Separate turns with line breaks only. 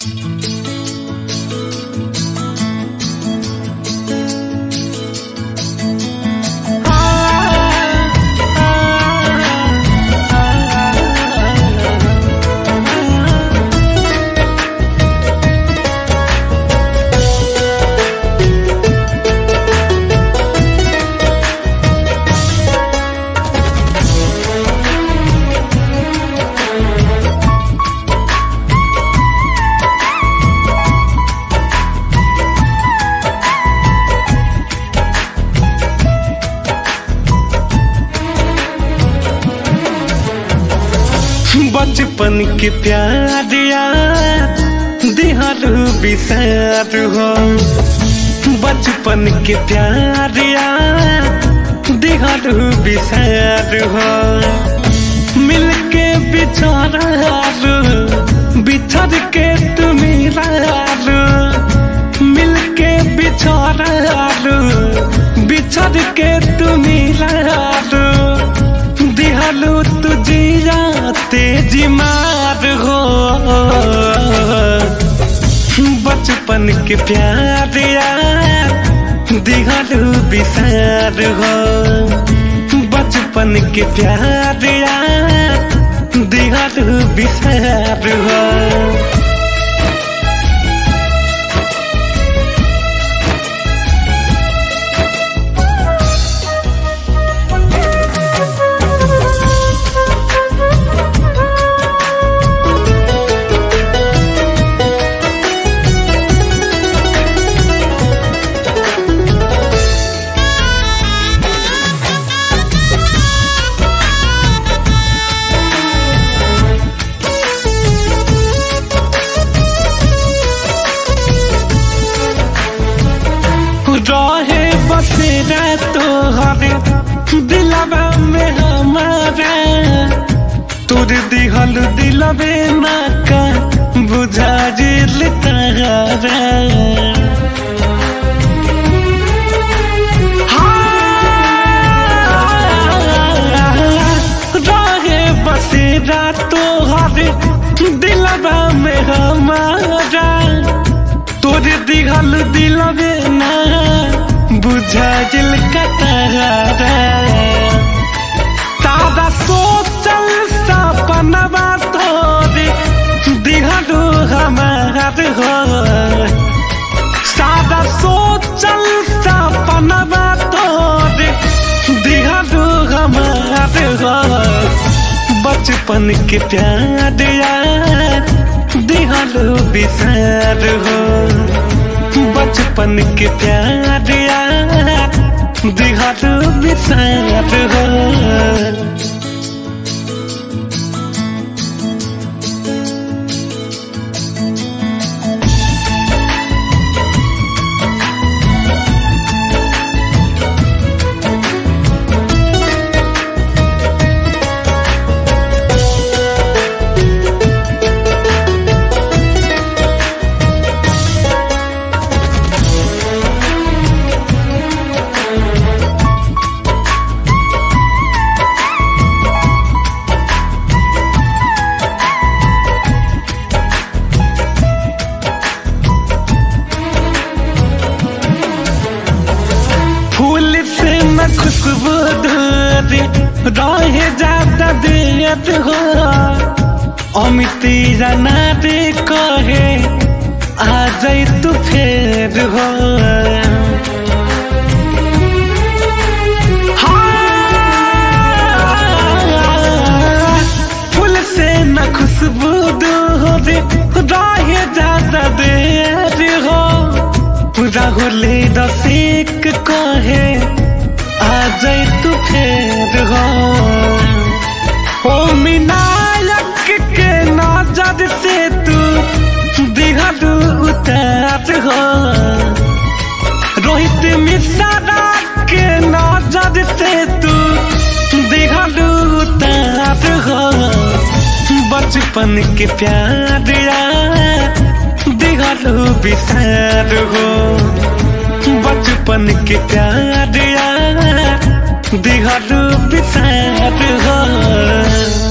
बचपन के प्यार यार दिहारू बिसार हो बचपन के प्यार यार दिहारू बिसार हो मिलके बिछारू बिछड़ के तुम मिलके बिछारू बिछड़ के तुम दिहालू तुझिया तेजी मार हो बचपन के प्यार यार दिहालू बिसार हो बचपन के प्यार यार दिहालू बिसार हो रहे बसेरा तोहरे दिलवा में हमारा तोर दिहल दिलवे ना का बुझा जिल तारा रहे बसेरा तोहरे दिलवा में हमारा तोर दिहल दिलवे ना बुझा जिल कतरा तारा सोचल सपनवा तोरे दिहलू हमार हो सादा सोचल सपनवा तोरे दिहलू हमार हो बचपन के प्यार यार दिहलू बिसार हो बचपन के प्यार यार दिहारू बिसार हो फूल से न खुशबू दूरी रहे ज्यादा दियत हो अमिती जाना रे कहे आ जाई तू फेर हो हाँ, फूल से न खुशबू दूरी रहे ज्यादा देर हो राहुले रसिक कहे आ जाए तू फेर हो ओ मिनायक के नजर से तू दिहलू उतार हो रोहित मिश्रा के नजर से तू दिहलू उतार हो बचपन के प्यार यार दिहलू बिसार हो बचपन के प्यार यार दिहलू बिसार हो